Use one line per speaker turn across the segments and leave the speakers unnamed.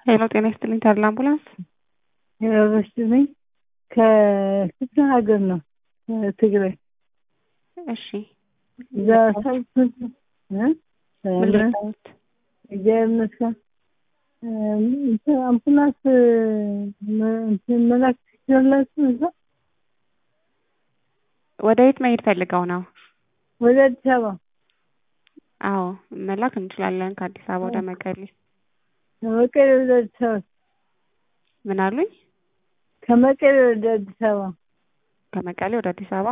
ሄሎ ጤና ይስጥልኝ ተድላ አምቡላንስ
ይመስልኝ ከክፍለ ሀገር ነው ትግራይ
እሺ
እዛ ሰብት
ምን ልታዩት
እግዚአብሔር ይመስገን አምቡላንስ መላክ ትችላላችሁ እዛ
ወደ የት መሄድ ፈልገው ነው
ወደ አዲስ አበባ
አዎ መላክ እንችላለን ከአዲስ አበባ ወደ መቀሌ
ከመቀሌ ወደ አዲስ አበባ
ምን አሉኝ
ከመቀሌ ወደ አዲስ አበባ
ከመቀሌ ወደ አዲስ አበባ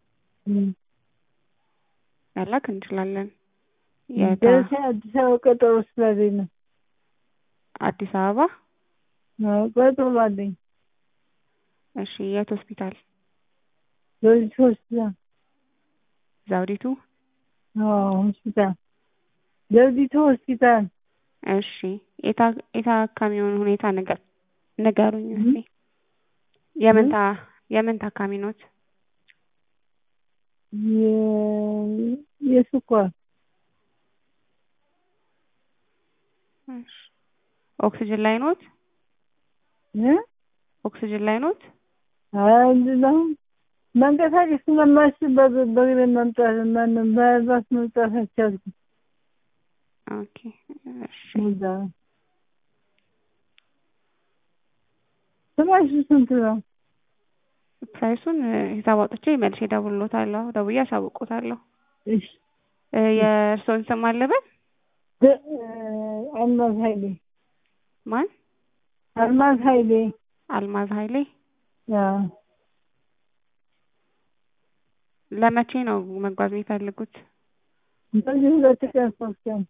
መላክ እንችላለን የታ
ደረሰ አዲስ አበባ ቀጠሮ ስላለኝ ነው
አዲስ አበባ
ቀጠሮ አለኝ
እሺ የት ሆስፒታል
ዘውዲቱ ሆስፒታል
ዘውዲቱ
ሆስፒታል ዘውዲቱ ሆስፒታል
እሺ የታ- የታካሚውን ሁኔታ ንገ ንገሩኝ እስኪ የምን ታ የምን ታካሚ ኖት
የ- የስኳር
እሺ ኦክሲጅን ላይ ኖት
እ?
ኦክሲጅን ላይ ኖት
አይደለም መንቀሳቀስ ስለማልችል በግ- በእግሬ መምጣት ማንም በባስ መምጣት አልቻልኩም።
ኦኬ እሺ
እዛ ስማችሁ ስንት ነው?
ፕራይሱን ሂሳብ አውጥቼ መልሼ እደውልልዎታለሁ ደውዬ አሳውቅዎታለሁ
እሺ
እ የእርስዎን ስም አለበት
ደ- አልማዝ ኃይሌ
ማን
አልማዝ ኃይሌ
አልማዝ ኃይሌ
አዎ።
ለመቼ ነው መጓዝ የሚፈልጉት
በዚህ ሁለት ቀን ሶስት ቀን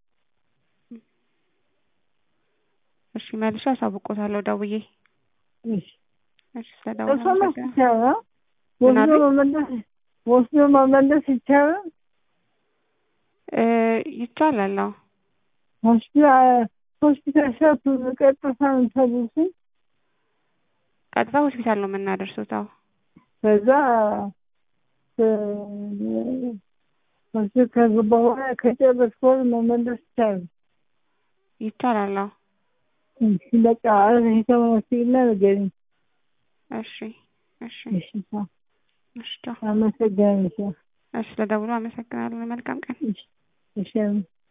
እሺ መልሼ አሳውቅዎታለሁ ደውዬ
እሺ
እሺ ስለደወሉ
እርሶ መስ
አመሰግናለሁ
ይቻላል
ምን
ወስዶ
አሉኝ?
መመለስ ወስዶ መመለስ ይቻላል
እ ይቻላል አዎ
ሆስፒታል ሆስፒታል ሸቱ ቀጥታ ነው ተብሎኝ
ቀጥታ ሆስፒታል ነው የምናደርሱት አዎ
ከዛ ሆስፒታል ከገባ በኋላ ከጨረስኩ በኋላ መመለስ ይቻላል።
ይቻላል አዎ
እሺ በቃ የተመሰግና ንገሪኝ።
እሺ እሺ
እሺ ቻው።
እሺ ቻው
አመሰግናለሁ።
እሺ ስለደውሉ አመሰግናለሁ መልካም ቀን
እሺ እሺ